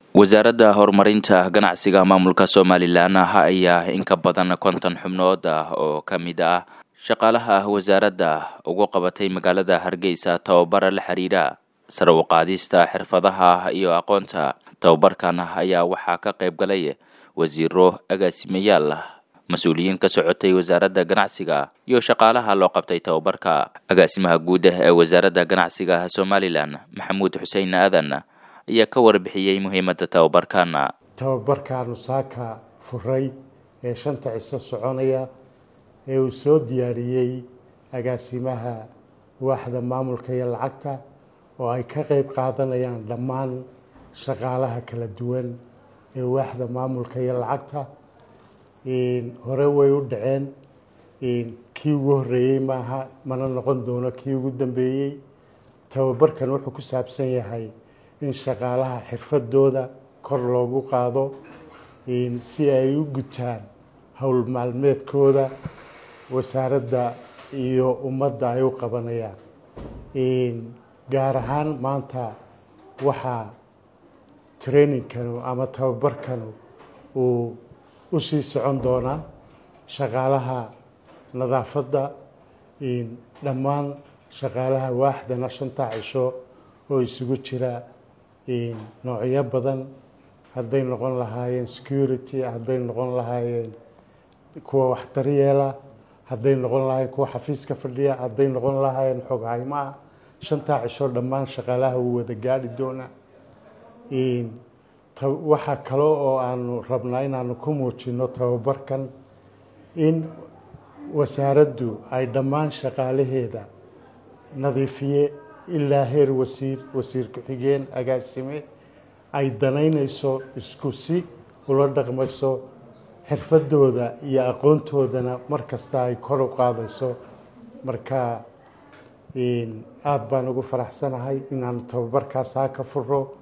wasaaradda horumarinta ganacsiga maamulka somalilan ayaa in ka badan konton xubnood ah oo ka mid ah shaqaalaha wasaaradda ugu qabatay magaalada hargeysa tababara la xiriira sare u qaadista xirfadaha iyo aqoonta tababarkan ayaa waxaa ka qayb galay wasiiro agaasimayaal mas-uuliyiin ka socotay wasaaradda ganacsiga iyo shaqaalaha loo qabtay tababarka agaasimaha guud ee wasaaradda ganacsiga somalilan maxamuud xuseen aadan ayaa ka warbixiyey muhiimadda tababarkan tababarkaanu saaka furay ee shanta ciso soconaya ee uu soo diyaariyey agaasimaha waaxda maamulka iyo lacagta oo ay ka qeyb qaadanayaan dhammaan shaqaalaha kala duwan ee waaxda maamulka iyo lacagta hore way u dhaceen kii ugu horeeyey maaha mana noqon doono kii ugu dambeeyey tababarkan wuxuu ku saabsan yahay in shaqaalaha xirfadooda kor loogu qaado si ay u gutaan howl maalmeedkooda wasaaradda iyo ummadda ay u qabanayaan gaar ahaan maanta waxaa trainingkanu ama tababarkanu uu u sii socon doonaa shaqaalaha nadaafadda dhammaan shaqaalaha waaxdana shanta cisho oo isugu jira noocyo badan hadday noqon lahaayeen security hadday noqon lahaayeen kuwa wax daryeela hadday noqon lahaayeen kuwa xafiiska fadhiya hadday noqon lahaayeen xoghaymo ah shantaa cisho dhammaan shaqaalaha wuu wada gaadhi doonaa waxaa kale oo aanu rabnaa inaanu ku muujino tababarkan in wasaaraddu ay dhammaan shaqaalaheeda nadiifiye ilaa heer wasiir wasiir ku-xigeen agaasime ay danaynayso isku si ula dhaqmayso xirfadooda iyo aqoontoodana mar kasta ay kor u qaadayso marka aada baan ugu faraxsanahay inaanu tababarkaas haa ka furo